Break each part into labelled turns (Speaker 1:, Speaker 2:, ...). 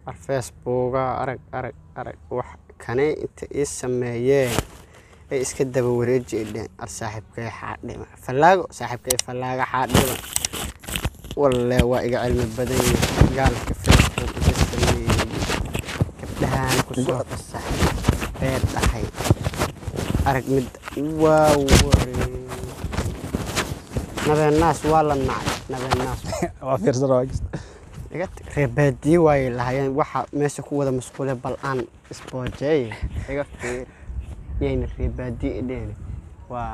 Speaker 1: ar facebooka arag arag arag wax kanay inta ii sameeyeen ay iska daba wareeji idheen ar saaxiibkay xaadhima fallaago saaxiibkay fallaaga xaadhima walle waa iga cilmi badan yahay gaalka facebook iga sameeyey gabdhahaan kusoo fasaxay beer dhahay arag mid waa waree nabeenaas waa la nacay nabeenaas
Speaker 2: waa fiirsan waa jirta
Speaker 1: iga tag reer baadiye waayay lahayeen waxa meesha ku wada masquule bal aan isboojeeye iga fiir yayna reer baadiye idheeni waa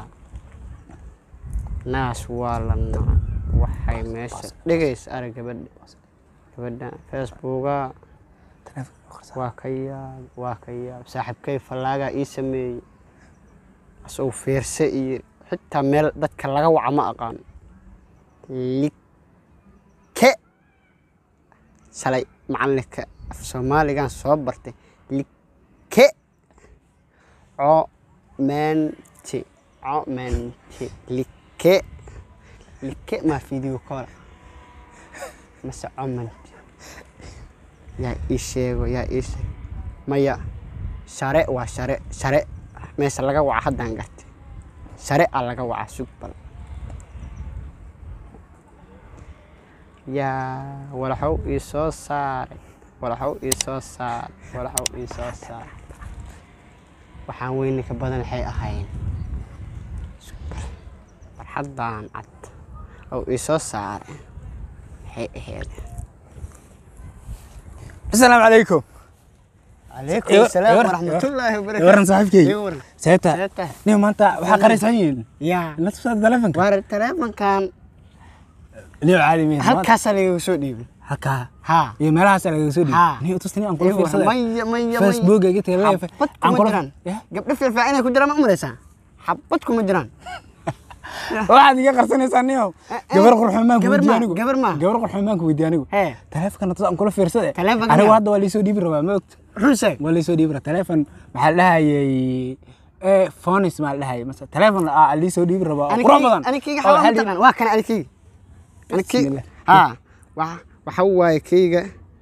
Speaker 1: naas waa la nacay waxay meesha dhigaysa arag gabadha gabadha facebooka waa ka yaab waa ka yaab saaxiibkay fallaagaa ii sameeyey asagoo fiirse iyo xitaa meel dadka laga waca ma aqaan like shalay macalinka af soomaaligan soo bartay like comenti comenti like like maa video call mase comenti yaa ii sheego yaa ii sheego maya share waa share share meesha laga waca haddaan gartay share a laga waca sug bal yaa walaxow ii soo saaray walaxow ii soo saaray walaxow ii soo saaray waxaan weyni ka badan waxay ahayn Sug bal. farxaddaan cad oo ii soo saaray waxay ahayd
Speaker 2: asalaamu calaykum
Speaker 1: calaykum
Speaker 2: Iwa-
Speaker 1: asalaam
Speaker 2: iwa-
Speaker 1: waraxmatullaahi wabarakaatu
Speaker 2: waran saaxiibkey
Speaker 1: Iga waran.
Speaker 2: seeta
Speaker 1: Seeta.
Speaker 2: nin maanta waxaa qaraysan yihiin
Speaker 1: yaa
Speaker 2: la tusaa telefonka
Speaker 1: waar taleefankan
Speaker 2: niyo caalimiin
Speaker 1: halkaasaa lagaga soo dhiibay
Speaker 2: halkaa
Speaker 1: haa
Speaker 2: iyo meelahaas lagaga soo dhiibay
Speaker 1: Haa.
Speaker 2: niyo tusni aan kula
Speaker 1: Iga waran.
Speaker 2: fiirsaday
Speaker 1: maya maya
Speaker 2: facebook iga tagay
Speaker 1: xabad kuma jiraan gabdho fiirfaa inay ku jiraan ma umalaysaa xabad kuma jiraan
Speaker 2: waxaad iga qarsanaysaa niyo
Speaker 1: Eh, eh.
Speaker 2: gabar qurxumaan ku
Speaker 1: Gabar
Speaker 2: weydiiy
Speaker 1: ma-
Speaker 2: anigu
Speaker 1: gabar ma?
Speaker 2: gabar qurxumaan ku weydiiy anigu
Speaker 1: hee
Speaker 2: telefonkana tus aan kula fiirsaday
Speaker 1: Telefonka
Speaker 2: anigu
Speaker 1: miyaa?
Speaker 2: hadda waa liisoo dhiibi rabaa ma ogta
Speaker 1: run sheeg
Speaker 2: waa liisoo dhiibi rabaa telefon maxaa la dhahayay eh phones maa la dhahayay mase telefon aa liisoo dhiibi rabaa oo qurux badan
Speaker 1: anikeyga
Speaker 2: oo
Speaker 1: xawaa
Speaker 2: hal
Speaker 1: mataqaan waa kana anikeyga anikeyga
Speaker 2: Bismillah.
Speaker 1: haa waxa waxa waaye keyga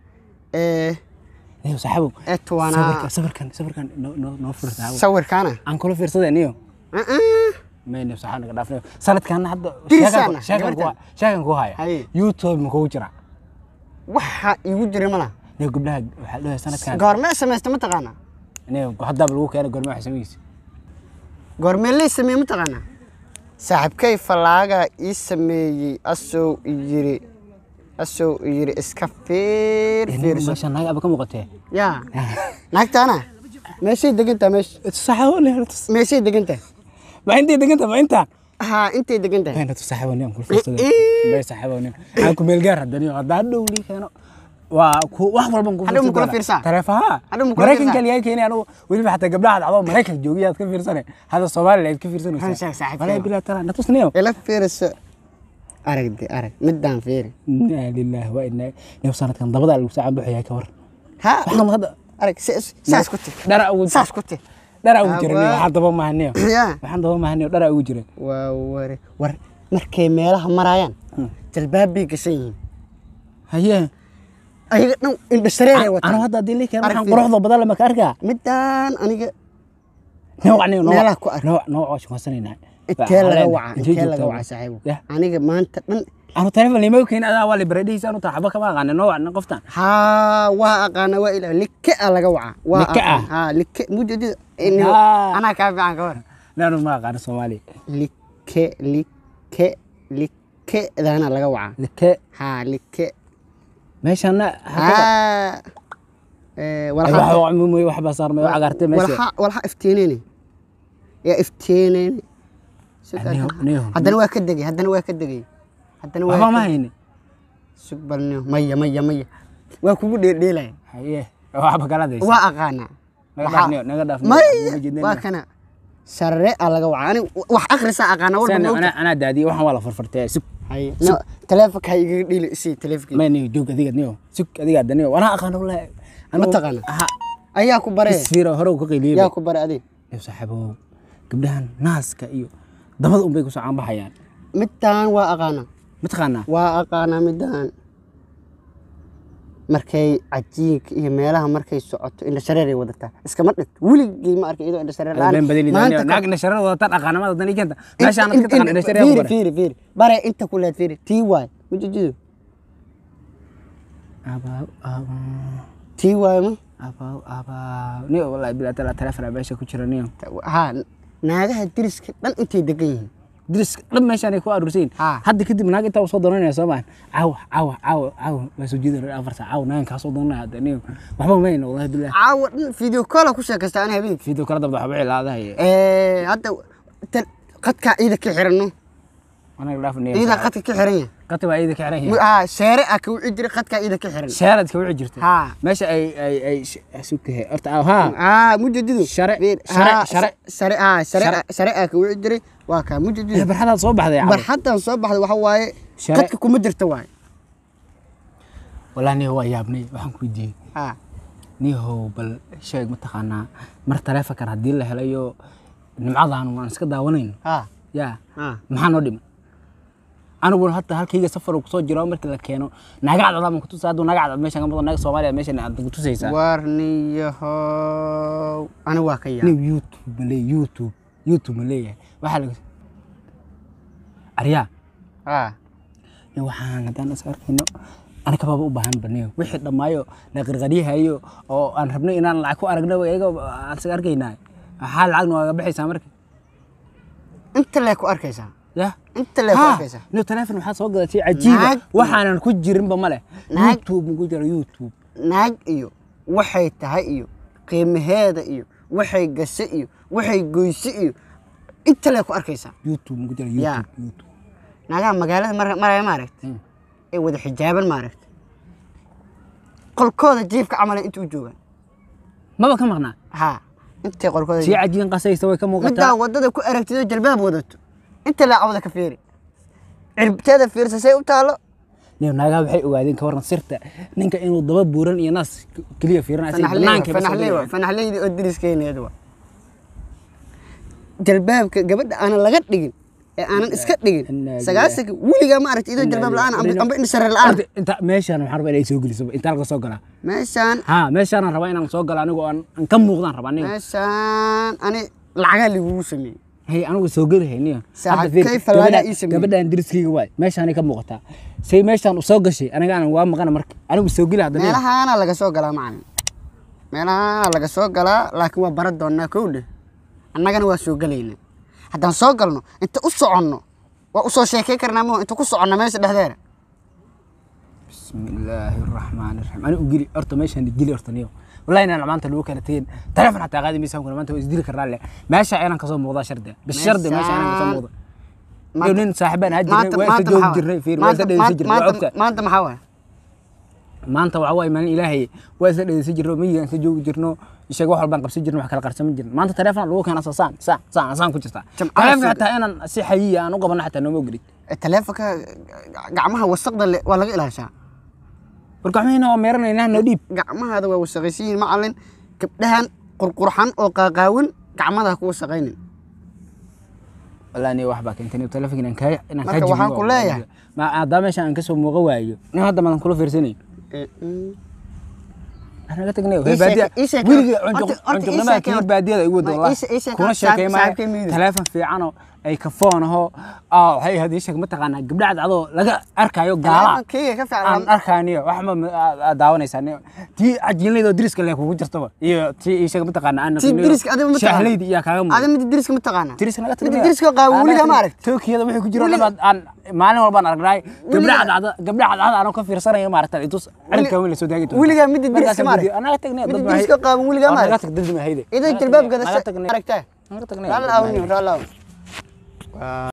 Speaker 1: ee
Speaker 2: niyo saaxiibow
Speaker 1: ee tuwanaa
Speaker 2: sawirkan sawirkan sawirkan noo noo noo fur saaxiibow
Speaker 1: sawirkaana
Speaker 2: aan kula fiirsaday niyo
Speaker 1: Uh-uh.
Speaker 2: mayne saxaan naga dhaafnayo sanadkan hadda
Speaker 1: Dirisaana,
Speaker 2: sheekan
Speaker 1: gabartan.
Speaker 2: ku sheekan ku haya
Speaker 1: Haye.
Speaker 2: youtube ma kugu jira
Speaker 1: waxa igu jira mala
Speaker 2: niyo gabdhaha waxaa dhahay sanadkan
Speaker 1: goormee samaysta ma taqaanaa
Speaker 2: niyo haddaaba lagu keenay gorma wax samaysa
Speaker 1: goormee lay sameeye ma taqaanaa saaxiibkay fallaagaa ii sameeyey asow yiri asow yiri iska fiir fiirso
Speaker 2: meesha naag aba ka muuqatee
Speaker 1: yaa naagtaana meeshay degantaa meesha
Speaker 2: saxaabo ne tus
Speaker 1: meeshay degantaa
Speaker 2: ma intay deganta ma intaan
Speaker 1: haa intay degantahay
Speaker 2: mayna tus saxaabo ne aan kula fiirsaday
Speaker 1: Eh.
Speaker 2: may saxaabo ne aan ku meel gaar hadda niyo hadda hadhow lii keeno waa ku wax walban ku
Speaker 1: Hadhow ma kula fiirsaa?
Speaker 2: taleefaha
Speaker 1: Hadhow ma kula
Speaker 2: maraykanka
Speaker 1: fiirsaa?
Speaker 2: liyaa keenay anigu weliba xataa gabdhaha dhacdo maraykan joogiyaad ka fiirsane hadda soomaaliya aad ka
Speaker 1: Run sheeg,
Speaker 2: fiirsanaysaa
Speaker 1: saaxiibkay.
Speaker 2: walaa bilaa tala na tus niyo
Speaker 1: ila fiiriso aragdi arag midaan fiiri
Speaker 2: inaa lillahi wa inaa niyo sanadkan dabada lagu saacan buxayaa ka war
Speaker 1: haa
Speaker 2: waxaan hadda
Speaker 1: arag si- saas ku tir
Speaker 2: dhara ugu
Speaker 1: saas ku tir
Speaker 2: dhara ugu jira
Speaker 1: Ah,
Speaker 2: niyo
Speaker 1: waa.
Speaker 2: waxaan daba mahaniyo
Speaker 1: yaa
Speaker 2: waxaan daba mahaniyo dhara ugu jira
Speaker 1: waa ware war markay meelaha marayaan jalbaabbay gashan yihiin
Speaker 2: haye
Speaker 1: ayaga dhan indhashareeray
Speaker 2: anu
Speaker 1: wataan
Speaker 2: hadda hadii lii keeno
Speaker 1: Arag
Speaker 2: waxaan
Speaker 1: fiiri.
Speaker 2: quruxda badan lama ka arkaa
Speaker 1: midaan aniga
Speaker 2: nooc niyo
Speaker 1: Meelaha ku ark.
Speaker 2: nooc nooc oo shaqaysanayna
Speaker 1: intee laga waca intee laga waca saaxiibo
Speaker 2: Yah.
Speaker 1: aniga maanta dhan
Speaker 2: anu telefon lima keenin adaa waa libradhihiisa anu taa xaba kama aqaanin nooc nin qoftan
Speaker 1: haa waa aqaana waa ilaah like a laga waca waa
Speaker 2: Like ah?
Speaker 1: aqaan. haa like mujeedida
Speaker 2: Ah.
Speaker 1: anaa kaa fiican ka war
Speaker 2: naanu ma aqaanin soomaaliya
Speaker 1: like like like daana laga waca
Speaker 2: like
Speaker 1: haa like
Speaker 2: meeshana
Speaker 1: haa ee, walxa
Speaker 2: waxba waxba saarmay cagaartay meesha
Speaker 1: walxa walxa iftiinayni yaa iftiinayni
Speaker 2: Niyo, niyo.
Speaker 1: haddana waa ka degay haddana waa ka degay haddana waa
Speaker 2: waxba ma
Speaker 1: ka-
Speaker 2: hayni
Speaker 1: sug bal niyo maya maya maya waa kugu dheerdheelaya
Speaker 2: haye waxba kala daysa
Speaker 1: waa aqaanaa
Speaker 2: naga
Speaker 1: Waxaa-
Speaker 2: dhaaf niyo naga dhaaf niyo.
Speaker 1: maya
Speaker 2: Ma jeednayna.
Speaker 1: waa kana sharre a laga waca ani wax akhrisaa aqaana walba
Speaker 2: Saan-
Speaker 1: ma ogta
Speaker 2: anaa anaa daadiyay waxaan waa la farfartay sug
Speaker 1: haye no taleefonka ha igaga dhiili isii taleefonka
Speaker 2: ma niyo joog adiga niyo sug adiga hadda niyo wanaa aqaan wallahi
Speaker 1: Ma taqaana?
Speaker 2: aha
Speaker 1: ayaa ku bare
Speaker 2: isfiira hore uu ka qayliyay
Speaker 1: yaa ku bare adig
Speaker 2: niyo saaxiibow gabdhahan naaska iyo dabada unbay ku soo caanbaxayaan
Speaker 1: midaan waa aqaana
Speaker 2: mataqaanaa
Speaker 1: waa aqaanaa midaan markay cajiinka iyo meelaha markay socoto indha shareeray wadataa iskama dhigto weligay ma arkay iyadoo indha shareer la'aan
Speaker 2: been badani
Speaker 1: maanta ka-
Speaker 2: naag indhashareer wadata dhaqaanimada dan ikenta
Speaker 1: in-
Speaker 2: meeshaan
Speaker 1: in-
Speaker 2: ka taqaan
Speaker 1: in-
Speaker 2: indhashareer
Speaker 1: fiiri
Speaker 2: bare
Speaker 1: fiiri fiiri bare inta ku leed fiiri tii waay mujijido
Speaker 2: abaaw abaaw
Speaker 1: tii waay ma
Speaker 2: abaaw abaaw niyo wallahi bilaa tala telefoon meesha ku jira niyo
Speaker 1: ha naagaha diriska dhan intay degan yihiin
Speaker 2: diriska dhan meeshaan ay ku aruursayin
Speaker 1: Ah.
Speaker 2: hadda kadib naag intaa soo doonanaya soo maan caawa caawa caawa caawa waa soo jeedin afar saac caawa naagan kaa soo doonanaya hadda niyo waxba mayna wallahi bilaa
Speaker 1: caawa dhan video call ku sheekaysta ani habeenkii
Speaker 2: video kala dabda waxba cilaadahay
Speaker 1: Eh, hadda tan- qadkaa ciida ka xiranno
Speaker 2: anaga dhaaf niyo
Speaker 1: ciidaa qadka ka xiran yahay
Speaker 2: qati baa iyada ka xiran
Speaker 1: Mu-
Speaker 2: yahay
Speaker 1: haa sheere ah ka wici jiray qadkaa ciida ka xiran
Speaker 2: sheerad ka wici jirta
Speaker 1: haa
Speaker 2: meesha ay ay ay sukahe horta haa
Speaker 1: haa mujadidu
Speaker 2: Share-
Speaker 1: Fiir,
Speaker 2: share-
Speaker 1: haa,
Speaker 2: share.
Speaker 1: share haa share
Speaker 2: Share.
Speaker 1: share ah ka wici jiray waa kaa
Speaker 2: Eh,
Speaker 1: mujadidu
Speaker 2: barxadaad soo baxday cabdi.
Speaker 1: barxaddan soo baxda waxa waaye
Speaker 2: Share.
Speaker 1: qadka kuma jirta waaye
Speaker 2: wallahi niyo waa yaabnay waxaan ku weydiiyey
Speaker 1: haa
Speaker 2: niyahow bal sheeg mataqaanaa mar taleefonkan haddii la helayo nimcadan waan iska daawanayno
Speaker 1: haa
Speaker 2: yaa
Speaker 1: haa
Speaker 2: maxaa noo dhiman aniguna hata halkayga safar uu kusoo jiro markii la keeno naaga cadcad aan kutusa hadduu naaga cadcad meeshan ka mudan naaga soomaaliya meeshan aad kutusaysaa
Speaker 1: warniyahow ani waa ka yaab
Speaker 2: nin youtube ma leeyahay youtube youtube ma leeyahay waxaa laga aryaa
Speaker 1: haa
Speaker 2: nin waxaan haddaan is arkayno anaga baaba u baahan baniyo wixii dhammaayo la qarqaryahayo oo aan rabnay inaan lacag ku aragno iyaga aan is arkaynaa maxaa lacagna waaga baxaysaa marka
Speaker 1: inta lee ku arkaysaa
Speaker 2: ya
Speaker 1: inta lee ku arkaysaa
Speaker 2: no telefon waxaa soo gadatay cajiiba
Speaker 1: Naag-
Speaker 2: waxaanan ku jirinba male
Speaker 1: Naag-
Speaker 2: youtube ma ku jira youtube
Speaker 1: naag iyo waxay tahay iyo qiimaheeda iyo waxay gashay iyo waxay goyse iyo inta lee ku arkaysaa
Speaker 2: youtube ma ku jira
Speaker 1: Ya.
Speaker 2: youtube youtube
Speaker 1: naagaha magaalada mar maraya maaragta
Speaker 2: Hmm.
Speaker 1: ee wada xijaaban maaragta qolkooda jiifka camala inta u joogaan
Speaker 2: maba ka maqnaa
Speaker 1: haa intay qolkooda
Speaker 2: sii cajiin qasaysa way ka
Speaker 1: middaa
Speaker 2: muuqataa
Speaker 1: wadada ku aragtido jalbaab wadato inta laacawda ka fiiri cirbteeda fiirsa say u taalo
Speaker 2: niyo naagaha waxay ogaadeen ka waran sirta ninka inuu daba buuran iyo naas keliya fiirinaya say banaanka ba soo
Speaker 1: fanaxley
Speaker 2: dhigayaan.
Speaker 1: fanaxleydi oo diriskeeneed wa jalbaabka gabadha aanan laga dhigin ee aanan iska dhigin
Speaker 2: Inna
Speaker 1: sagaasanka weligaa ma aragti idoo jalbaab la-aan amba amba indhashareer la-aan
Speaker 2: Horta, inta meeshaan waxaan rabaa inay soo geliso intaa laga soo galaa
Speaker 1: meeshaan
Speaker 2: haa meeshaan rabaa inaan soo galo anigu aan aan ka muuqdaan rabaa aniga
Speaker 1: meeshaan ani lacagaa lagugu sameeyey
Speaker 2: hay anigu soo geli hayniyo
Speaker 1: Saaxiib, kay falaada ii sameeyey.
Speaker 2: gabadhaan diriskayga waay meeshaanay ka muuqataa say meeshaan u soo gashay aniga aan waa maqana marka anigu soo geli hadda niyo.
Speaker 1: meelahaana laga soo galaa macalin meelahaana laga soo galaa laakiin waa bara doonaa kow dheh annagana waa soo gelaynaa haddaan soo galno inta u soconno waa usoo sheekay karnaa moo inta ku soconno meesha dhexdeeda
Speaker 2: bismillaahi raxmaani raxiim ani u geli horta meeshaan geli horta niyo wallahi inaan maanta lagu kala tegin taleefon xataa qaadi maysa kuna maanta waa isdili karnaa le meesha inaan kasoo muuqdaa shardi bis shardi meesha inaan kasoo muuqdo iyo nin saaxiibaan ahaa jirnay waa isa joogi jirnay fiir waa isa dhegeysan jirnay waa ogta
Speaker 1: maanta maxaa waay
Speaker 2: maanta waxa waaye maalin ilaahay waa isa dhegeysan jirno miyigaan isa joogi jirno ishaga wax walbaan qabsan jirno wax kala qarsaman jirno maanta taleefon lagu keena saan saan saan saan ku jirtaa
Speaker 1: Jamcada
Speaker 2: taleefon
Speaker 1: soo-
Speaker 2: xataa inaan si xayiya aan u qabano xataa nooma ogolid
Speaker 1: Eh, taleefonka gacmaha wasaqda le waa laga ilaashaa
Speaker 2: warka waxmayna waa meeranaynaa noo dhiib
Speaker 1: gacmahaada waa wasaqaysan yihiin macalin gabdhahan qurqurxan oo qaaqaawin gacmadaha ku wasaqaynin
Speaker 2: wallahi niyo wax baa keentay niyo taleefonka inaan kaa inaan kaa
Speaker 1: Marka waxaan
Speaker 2: jibiyo
Speaker 1: ku leeyahay.
Speaker 2: ma haddaa meeshaan aan kasoo muuqa waayo nin hadda madan kula fiirsanayo
Speaker 1: Eh, mm.
Speaker 2: naga tagnayo
Speaker 1: Ii
Speaker 2: baadiya
Speaker 1: sheeke- ii sheeke-
Speaker 2: weliga
Speaker 1: horta- horta ii
Speaker 2: cunjuqnimaa
Speaker 1: sheeke
Speaker 2: kii
Speaker 1: horta.
Speaker 2: baadiyada igu wada
Speaker 1: Ma-
Speaker 2: wallahi
Speaker 1: ii she- ii sheeke
Speaker 2: kuna
Speaker 1: horta
Speaker 2: sheekay
Speaker 1: saaxiib-
Speaker 2: maayo
Speaker 1: saaxiibkay miyiga.
Speaker 2: taleefon fiicanoo ay kafoon ahoo aa waxay ahayd ii sheeg mataqaanaa gabdha cadcadoo laga arkaayo gaala
Speaker 1: Taleefonkeyga ka
Speaker 2: aan
Speaker 1: fiican
Speaker 2: arkaaniyo wax ma aad daawanaysaa niyo tii cajiinlayda oo diriska le kugu jirtaba iyo tii ii sheeg mataqaanaa aan
Speaker 1: Tii diriska adiga ma taqaana?
Speaker 2: shaahleydi iyaa kaaga muuqda
Speaker 1: ada mid diriska ma taqaana
Speaker 2: diriska naga
Speaker 1: mid diriska qaawan weligaa ma aragti
Speaker 2: tookiyada wixii ku jiro
Speaker 1: Weliga-
Speaker 2: dhammaad aan maalin walbaan aragnay gabdha
Speaker 1: Weliga-
Speaker 2: cadcada gabdha cadcada anoo ka fiirsanayo maaragta itus ciribka weyn la soo taagi doonta
Speaker 1: weligaa midda diriska
Speaker 2: Markaasaan
Speaker 1: ma aragti?
Speaker 2: weydiiyey, anaga tagnay
Speaker 1: Midda
Speaker 2: dad baa
Speaker 1: diriska qaawan weligaa ma
Speaker 2: naga
Speaker 1: aragti?
Speaker 2: tag dad ma hayde
Speaker 1: idoo
Speaker 2: Naga
Speaker 1: jalbaab
Speaker 2: tagnay,
Speaker 1: gadasha
Speaker 2: naga tagnay
Speaker 1: aragtaa
Speaker 2: naga tagnay
Speaker 1: raalli aaw niyo raalli aaw